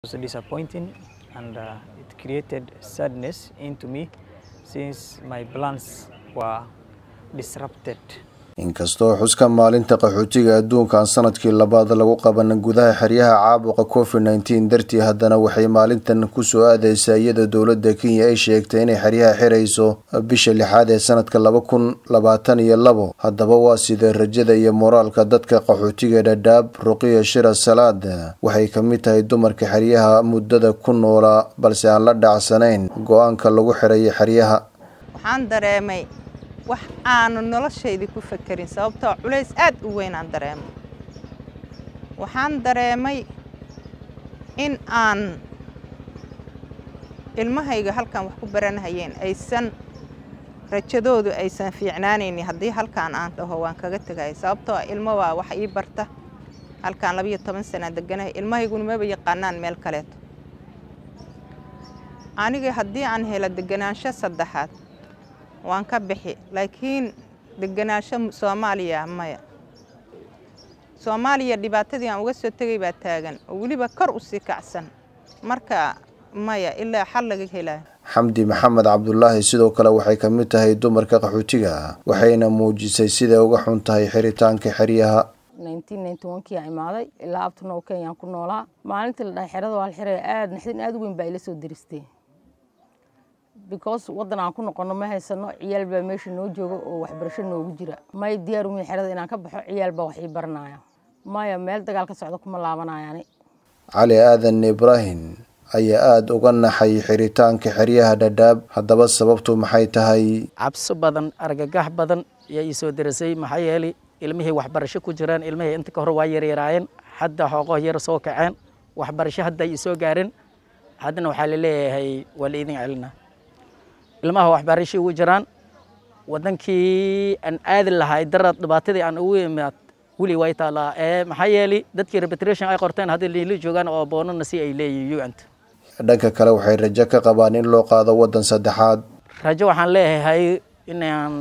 was disappointing and uh, it created sadness into me since my plans were disrupted. inkastoo xuska maalinta qaxootiga adduunkan sanadkii labaad lagu qaban gudaha xeryaha caabuqa covid nneteen dartii haddana waxay maalintan kusoo aadeysaa iyadoo dowladda kenya ay sheegtay inay xeryaha xirayso bisha lixaad ee sanadka laba kun labaatan iyo labo haddaba waa sidee rajada iyo moraalka dadka qaxootiga dhadhaab ruqiya shira salaad waxay ka mid tahay dumarka xeryaha muddada ku noolaa balse aan la dhacsanayn go-aanka lagu xirayo xeryaha waxaan dareemay wax aanu noloshaydii ku fakerin sababtoo culays aad u weyn aan dareemay waxaan dareemay in aan ilmahayga halkan wax ku baranhayeen aysan rajadoodu aysan fiicnaanaynin haddii halkaan aan dhaho waan kaga tegaya sababtoo ilmo waa wax ii barta halkaan labiyo toban sana deganahay ilmahayguna maba yaqaanaan meel kaleeto aniga haddii aan helo deganaansho saddexaad waan ka bixi laakiin deganaansho soomaaliya maya soomaaliya dhibaatadii aan uga soo tegay baa taagan oo weliba kor u sii kacsan marka maya ilaa xal laga helaayo xamdi maxamed cabdulaahi sidoo kale waxay ka mid tahay dumarka qaxootiga waxayna muujisay siday uga xun tahay xiritaanka xeryaha kii aan imaaday ilaa abtanow kenyaan ku noolaa maalintii la dhahay xerada waa la xiraya aad naxdin aad u weyn baa ila soo diristay because waddan aan ku noqono ma haysano ciyaal baa meesha noo jooga oo waxbarasho noogu jira may diyaar umin xerada inaan ka baxo ciyaal baa wax ii baranaya maya meel dagaal ka socda kuma laabanayani cali aadan ibraahim ayaa aada uga naxay xiritaanka xeryaha dhadhaab haddaba sababtu maxay tahay cabsi badan argagax badan ayaa ii soo derisay maxaa yeelay ilmihii waxbarasho ku jiraan ilmihii inta ka hor waa yaryaraayeen hadda xooqo yar soo kaceen waxbarasho hadda ay soo gaareen haddana waxaa la leeyahay waa la idin celina ilmaha waxbarashii ugu jiraan wadankii aan aadi lahay darad dhibaatadii aan ugu imaad weli way taalaa ee maxaa yeelay dadkii repatriation ay qorteen hadda liili joogaan oo boonana si ay leeyihiin uant dhanka kale waxay rajo ka qabaan in loo qaado waddan saddexaad rajo waxaan leeyahay inaan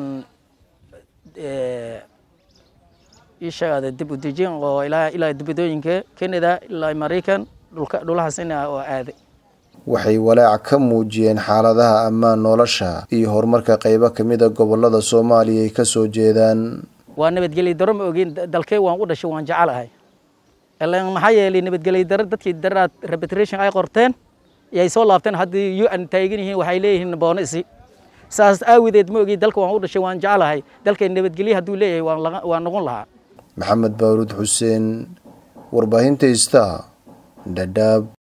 ii sheegada dib u dejin oo ilaa ilaa dibadooyinka canada ilaa maraykan dhulka dhulahaas ina oo aaday waxay walaac ka muujiyeen xaaladaha ammaan nolosha iyo horumarka qaybo ka mid a gobollada soomaaliya ay ka soo jeedaan waa nabadgelyo daro ma ogin dalkey waan u dhashay waan jecelahay ilan maxaa yeelay nabadgelyo daro dadkii daraad repatriation ay qorteen yay soo laabteen haddii u n taagan yihiin waxay leeyihiin boono isi saas aawadeed ma ogi dalka waan u dhashay waan jecelahay dalkay nabadgelyo hadduu leeyahay waan noqon lahaa maxamed baaruud xuseen warbaahinta ista dhadhaab